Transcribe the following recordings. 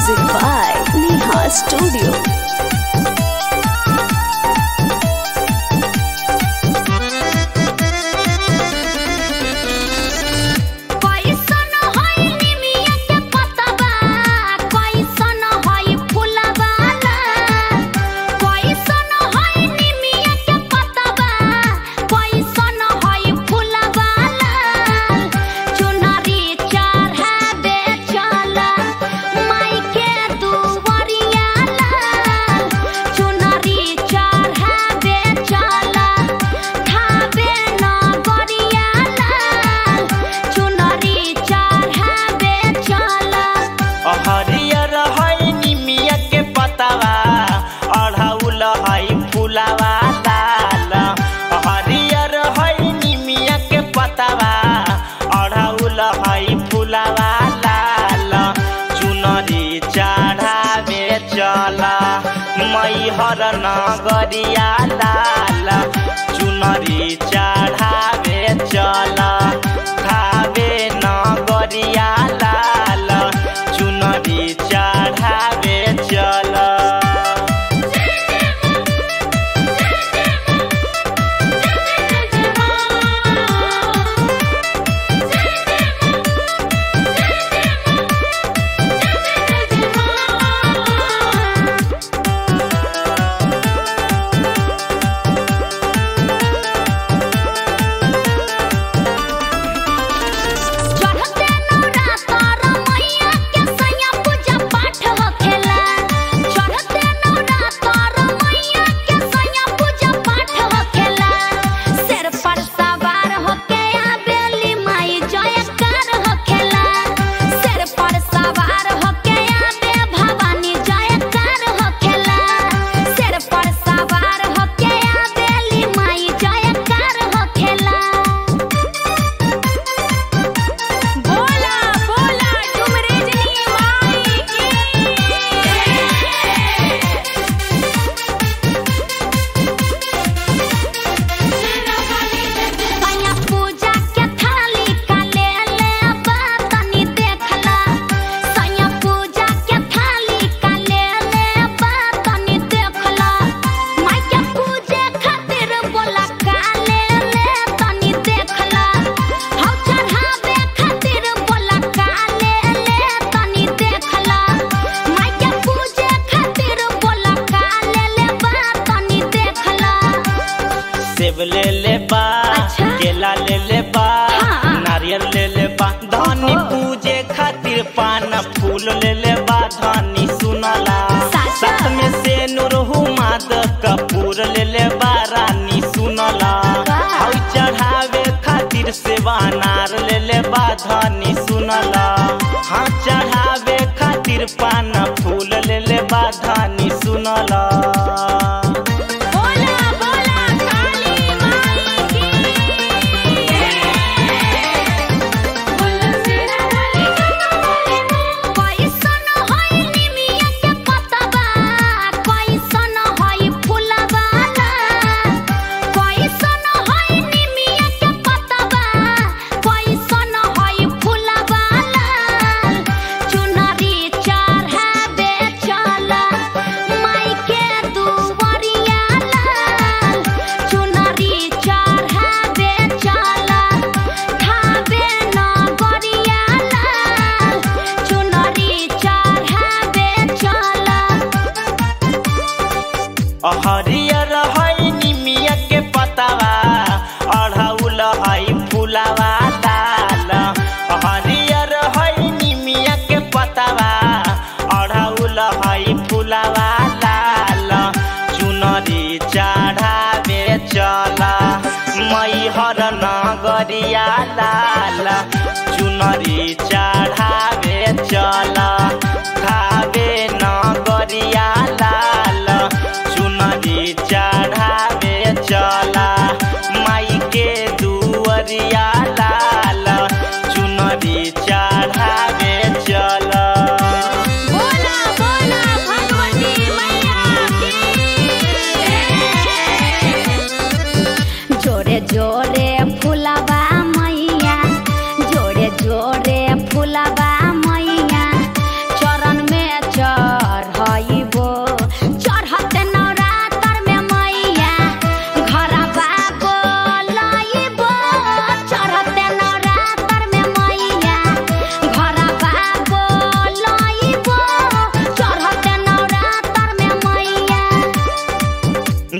Music by Neha Studio. कैसन हई निमिया के पतबा कैसन हई फुलबा कैसन हई निमिया के पतबा कैसन हई फुलबा चुनरी चढ़ाबे चला माई के दुवरिया चुनरी चढ़ाबे चला खाबे नगरिया चुनरी चढ़ाबे चला हरियर है निमिया के पतवा अढ़ौल है फुलवा लाल हरियर है निमिया के पतवा अढ़ौल है फुलवा लाल चुनरी चढ़ावे चल मैहर नगरिया लाल चुनरी चढ़ावे चल खावे नगरिया लाल चुनरी चढ़ावे चल चढ़ते नवरातर मैया के सैया पूजा पाठ होखेला चढ़ते नवरातर मैया के सैया पूजा पाठ होखेला सिर पर सवार होके आबेली माई जयकार होखेला सिर पर सवार होके आबे भवानी जयकार होखेला सिर पर सवार होके आबेली माई जयकार होखेला बोला बोला डुमरेजनी माई की सैया पूजा के थाली का ले ले बा तनी देखला सैया पूजा के थाली का ले ले बा तनी देखला माई के पूजे खातिर बोला का ले ले तनी देखला हौ चढ़ावे खातिर बोला का ले ले तनी देखला माई के पूजे खातिर बोला का ले ले बा तनी देखला सेब ले ले बा अच्छा। केला ले ले बा हाँ। नारियल ले ले बा धनी पूजे खातिर पान फूल ले ले बा धनी सुनला साचा। साथ में से नुरहु माद कपूर ले ले बा रानी सुनला वाह। हौ चढ़ावे खातिर सेवा नार ले ले बा धनी सुनला हाँ चढ़ावे खातिर पान फूल ले ले बा धनी सुनला बोला बोला काली माई की बोला सेना वाली कैसन हई निमिया के पतबा कैसन हई फुलबा कैसन हई निमिया के पतबा कैसन हई फुलबा चुनरी चढ़ाबे चला माई के दुवरिया चुनरी चढ़ाबे चला खाबे नगरिया चुनरी चढ़ाबे चला हरियर है निमिया के पतवा अढ़ौल है फुलवा लाल हरियर है निमिया के पतवा अढ़ौल है फुलवा लाल चुनरी चढ़ावे चल मैहर नगरिया लाल चुनरी चढ़ावे चल खावे नगरिया लाल चुनरी चढ़ावे चला माई के दुअरिया लाल चुनरी चढ़ावे चला बोला बोला भगवती मैया की जोरे जोरे फुलबा मैया जोरे जोरे फुलबा मैया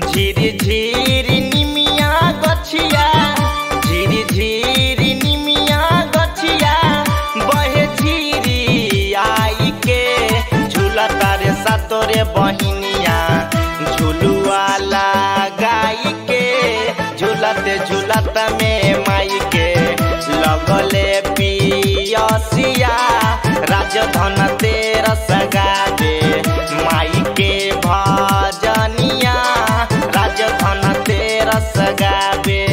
झिरी झिरी निमिया गछिया झिरी झिरी निमिया गछिया बहे झिरी आई के झूला तारे सातोरे बहिनिया झुलुआ लगाई के झूलते झूलत में माई के लगले पियसिया राजधन तेरा सगावे माई के भजनिया राजधन तेरा सगावे